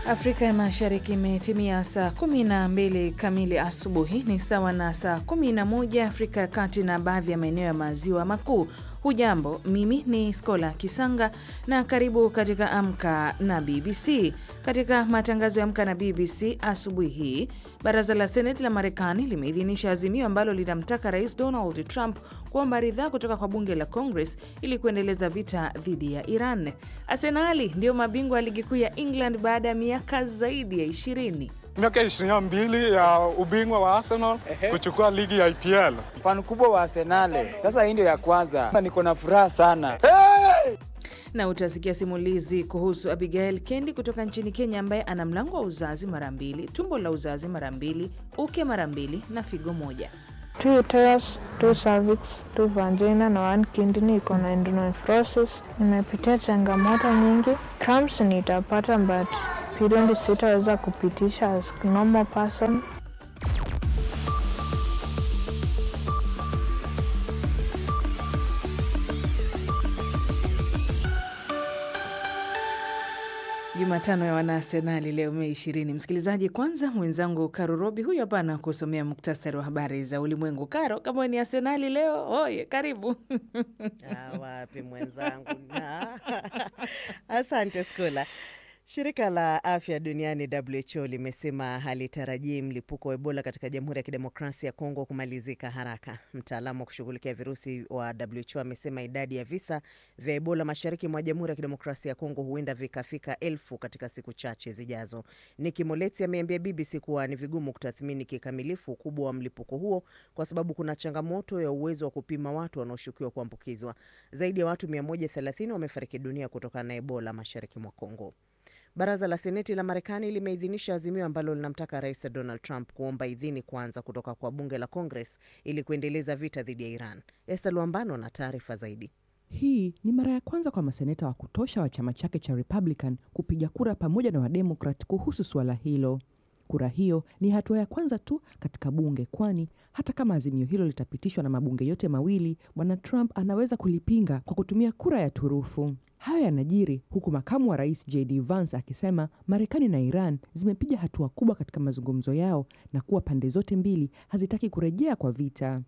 Afrika ya Mashariki imetimia saa 12 kamili asubuhi, ni sawa na saa 11 Afrika ya Kati na baadhi ya maeneo ya maziwa makuu. Hujambo, mimi ni Skola Kisanga na karibu katika Amka na BBC. Katika matangazo ya Amka na BBC asubuhi hii, baraza la Seneti la Marekani limeidhinisha azimio ambalo linamtaka Rais Donald Trump kuomba ridhaa kutoka kwa bunge la Congress ili kuendeleza vita dhidi ya Iran. Arsenali ndio mabingwa wa ligi kuu ya England baada ya miaka zaidi ya ishirini. Miaka ishirini na mbili ya ubingwa wa Arsenal kuchukua ligi ya IPL. Fan kubwa wa Arsenal. Sasa hii ndio ya kwanza. Niko na furaha sana. Hey! Na utasikia simulizi kuhusu Abigail Kendi kutoka nchini Kenya ambaye ana mlango wa uzazi mara mbili, tumbo la uzazi mara mbili, uke mara mbili na figo moja. Two uterus, two cervix, two vagina na one kidney iko na endonephrosis. Nimepitia changamoto nyingi. Cramps nitapata but period sitaweza kupitisha as normal person. Jumatano ya Wanaarsenali leo Mei ishirini. Msikilizaji, kwanza mwenzangu Karo Robi huyu hapa na kusomea muktasari wa habari za ulimwengu. Karo, kama ni Arsenali leo, oye, karibu. Ah, wapi mwenzangu na asante Skola. Shirika la afya duniani WHO limesema halitarajii mlipuko wa Ebola katika Jamhuri ya Kidemokrasia ya Kongo kumalizika haraka. Mtaalamu wa kushughulikia virusi wa WHO amesema idadi ya visa vya Ebola mashariki mwa Jamhuri ya Kidemokrasia ya Kongo huenda vikafika elfu katika siku chache zijazo. Niki Moletsi ameambia BBC kuwa ni vigumu kutathmini kikamilifu ukubwa wa mlipuko huo kwa sababu kuna changamoto ya uwezo wa kupima watu wanaoshukiwa kuambukizwa. Zaidi ya watu 130 wamefariki dunia kutokana na Ebola mashariki mwa Kongo. Baraza la Seneti la Marekani limeidhinisha azimio ambalo linamtaka Rais Donald Trump kuomba idhini kwanza kutoka kwa bunge la Congress ili kuendeleza vita dhidi ya Iran. Esta Luambano na taarifa zaidi. Hii ni mara ya kwanza kwa maseneta wa kutosha wa chama chake cha Republican kupiga kura pamoja na Wademokrat kuhusu suala hilo. Kura hiyo ni hatua ya kwanza tu katika bunge, kwani hata kama azimio hilo litapitishwa na mabunge yote mawili, bwana Trump anaweza kulipinga kwa kutumia kura ya turufu. Hayo yanajiri huku makamu wa rais JD Vance akisema Marekani na Iran zimepiga hatua kubwa katika mazungumzo yao na kuwa pande zote mbili hazitaki kurejea kwa vita.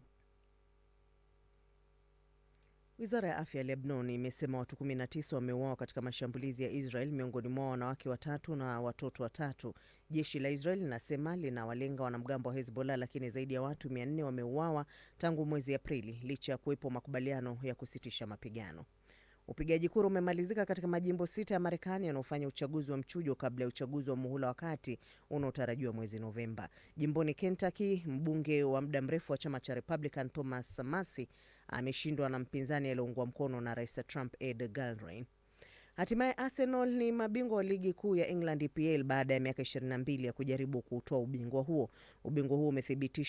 Wizara ya afya ya Lebanon imesema watu 19 wameuawa katika mashambulizi ya Israel, miongoni mwao wanawake watatu na watoto watatu. Jeshi la Israel linasema linawalenga wanamgambo wa Hezbollah, lakini zaidi ya watu 400 wameuawa tangu mwezi Aprili licha ya kuwepo makubaliano ya kusitisha mapigano. Upigaji kura umemalizika katika majimbo sita ya Marekani yanayofanya uchaguzi wa mchujo kabla ya uchaguzi wa muhula wa kati unaotarajiwa mwezi Novemba. Jimboni Kentucky, mbunge wa muda mrefu wa chama cha Republican Thomas Massie ameshindwa na mpinzani aliyeungwa mkono na rais Trump Ed Galbraith. Hatimaye Arsenal ni mabingwa wa ligi kuu ya England EPL baada ya miaka 22 ya kujaribu kuutoa ubingwa huo. Ubingwa huo umethibitishwa